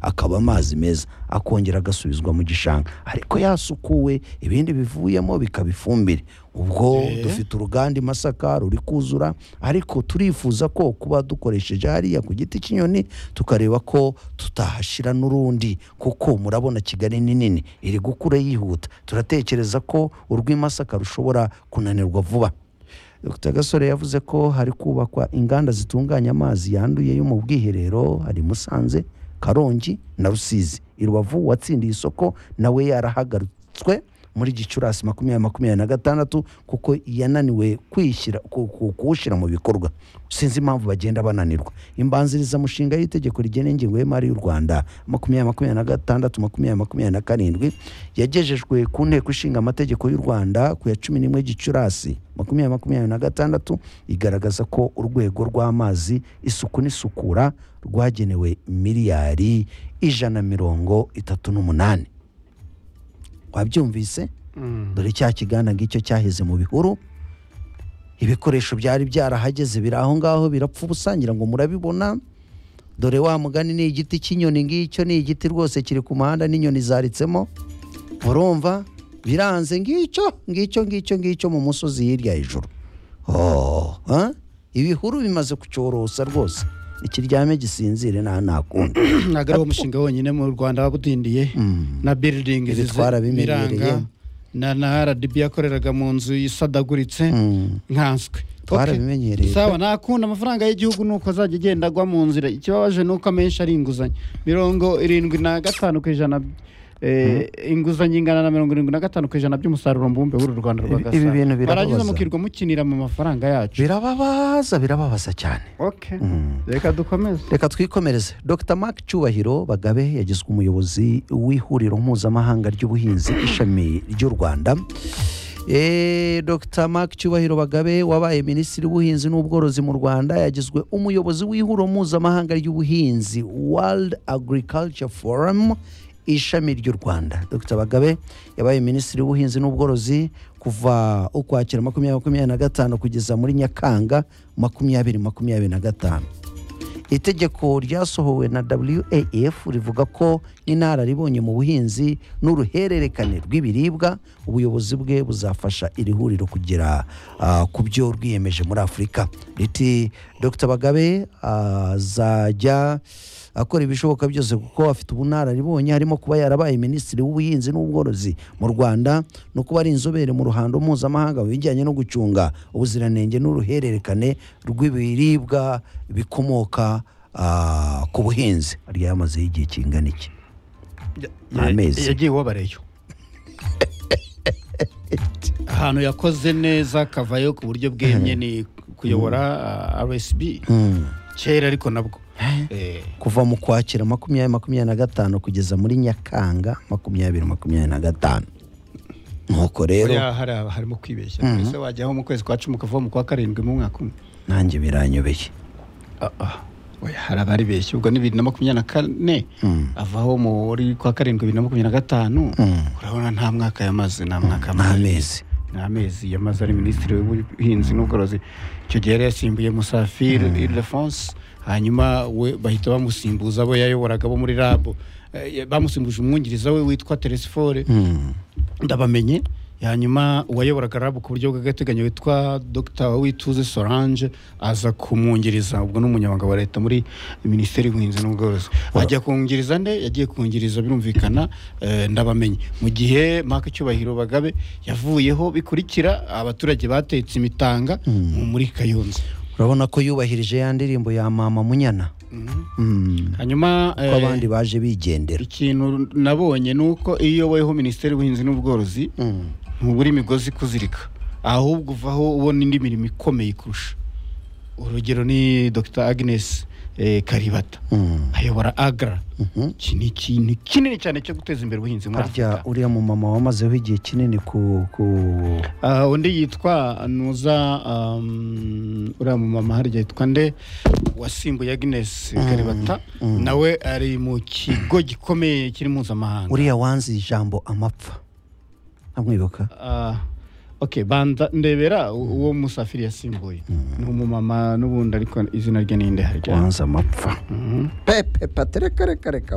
akaba amazi meza akongera agasubizwa mu gishanga ariko yasukuwe ibindi bivuyemo bikaba ifumbire ubwo Eh. dufite uruganda i masaka ruri kuzura ariko turifuza ko kuba dukoresheje hariya ku giti cy'inyoni tukareba ko tutahashyira n'urundi kuko murabona kigali ni nini iri gukura yihuta turatekereza ko urw'imasaka rushobora kunanirwa vuba Dr gasore yavuze ko hari kubakwa inganda zitunganya amazi yanduye yo mu bwiherero hari musanze karongi na rusizi i rubavu watsindiye isoko nawe yarahagarutswe muri gicurasi makumyabiri makumyabiri na gatandatu kuko yananiwe kwishyira ku- ku- kuwushyira mu bikorwa sinzi impamvu bagenda bananirwa imbanzirizamushinga y'itegeko rigena ingengo y'imari y'u rwanda makumyabiri makumyabiri na gatandatu makumyabiri makumyabiri na karindwi yagejejwe ku nteko ishinga amategeko y'u rwanda ku ya cumi n'imwe gicurasi makumyabiri makumyabiri na gatandatu igaragaza ko urwego rw'amazi isuku n'isukura rwagenewe miliyari ijana na mirongo itatu n'umunani wabyumvise dore cya kiganda ngicyo cyaheze mu bihuru ibikoresho byari byarahageze biri aho ngaho birapfa ubusa ngira ngo murabibona dore wa mugani ni igiti cy'inyoni ngicyo ni igiti rwose kiri ku muhanda n'inyoni zaritsemo urumva biranze ngicyo ngicyo ngicyo ngicyo mu musozi hirya hejuru Oh, ah? ibihuru bimaze kucyorosa rwose ikiryame gisinzire nta nakundi ntabwo ari wo mushinga wonyine mu rwanda wawudindiye na biridingi Ibitwara bimenyereye. na na rdb yakoreraga mu nzu isadaguritse nkanswe Twarabimenyereye. sawa nakunda amafaranga y'igihugu nuko azajya agenda agwa mu nzira ikibabaje nuko amenshi ari inguzanyo mirongo irindwi na gatanu ku ijana eh, inguzanyo ingana na mirongo irindwi na gatanu ku ijana by'umusaruro mbumbe w'uru rwanda rwa Ibi- ibi Gasabo. bintu birababaza. Barangiza mukirwa mukinira mu mafaranga yacu birababaza birababaza cyane okay reka dukomeze reka twikomereze dr mark cyubahiro bagabe yagizwe umuyobozi w'ihuriro mpuzamahanga ry'ubuhinzi ishami ry'u rwanda Eh, dr mark cyubahiro bagabe wabaye minisitiri w'ubuhinzi n'ubworozi mu rwanda yagizwe umuyobozi w'ihuriro mpuzamahanga ry'ubuhinzi world agriculture forum ishami ry'u rwanda dr bagabe yabaye minisitiri w'ubuhinzi n'ubworozi kuva ukwakira makumyabiri makumyabiri na gatanu kugeza muri nyakanga makumyabiri makumyabiri na gatanu itegeko ryasohowe na waf rivuga ko inararibonye mu buhinzi n'uruhererekane rw'ibiribwa ubuyobozi bwe buzafasha iri huriro kugera ah, ku byo rwiyemeje muri afurika riti dr bagabe azajya akora ibishoboka byose kuko afite ubunararibonye harimo kuba yarabaye minisitiri w'ubuhinzi n'ubworozi mu rwanda no kuba ari inzobere mu ruhando mpuzamahanga mu bijyanye no gucunga ubuziranenge n'uruhererekane rw'ibiribwa bikomoka ah, ku buhinzi yari yamazeho igihe kingana iki Amezi. yagiye uwabareyo ahantu yakoze neza akavayo ku buryo bwemye ni kuyobora ah, rsb kera ariko nabwo Eh, kuva mu kwakira makumyabiri makumyabiri na gatanu kugeza muri nyakanga makumyabiri makumyabiri na gatanu nuko rero buriya hari aba- harimo kwibeshya ese wajyaho mu kwezi kwa cumi ukava mu kwa karindwi mu mwaka umwe nanjye biranyobeye Ah, ah. Oya, hari abari benshi ubwo ni bibiri na makumyabiri na kane avaho muri kwa karindwi bibiri na makumyabiri na gatanu urabona nta mwaka yamaze nta mwaka yamaze n'amezi ni amezi yamaze ari minisitiri w'ubuhinzi n'ubworozi icyo gihe yari yasimbuye musafiri ildefonse hanyuma we bahita bamusimbuza abo yayoboraga bo muri rabo Eh, bamusimbuje umwungiriza we witwa teresifore ndabamenye hanyuma uwayoboraga rabo ku buryo bw'agateganyo witwa dr wituze solange aza kumwungiriza ubwo ni umunyamabanga wa leta muri minisiteri y'ubuhinzi n'ubworozi ajya kungiriza nde yagiye kungiriza birumvikana eh, ndabamenye mu gihe maka cyubahiro bagabe yavuyeho bikurikira abaturage batetse imitanga muri kayonza urabona ko yubahirije ya ndirimbo ya mama munyana Mm. hanyuma ko eh, abandi baje bigendera ikintu nabonye ni uko iyo uyoboyeho minisiteri y'ubuhinzi n'ubworozi ntubura imigozi kuzirika ahubwo uvaho ubona indi mirimo ikomeye kurusha urugero ni dr agnes eh, karibata Mm. ayobora agra Mhm. iki ni ikintu kinini cyane cyo guteza imbere ubuhinzi muri harya afurika uriya mumama wamazeho igihe kinini ku ku Ah, undi yitwa nuza um, uriya mumama harya yitwa nde wasimbuye agnes karibata nawe ari mu kigo gikomeye kiri mpuzamahanga uriya wanze ijambo amapfa amwibuka Ah, ok banza ndebera u- uwo musafiri yasimbuye ni umumama n'ubundi ariko izina rye ni nde harya wanze amapfa pepe patereka reka reka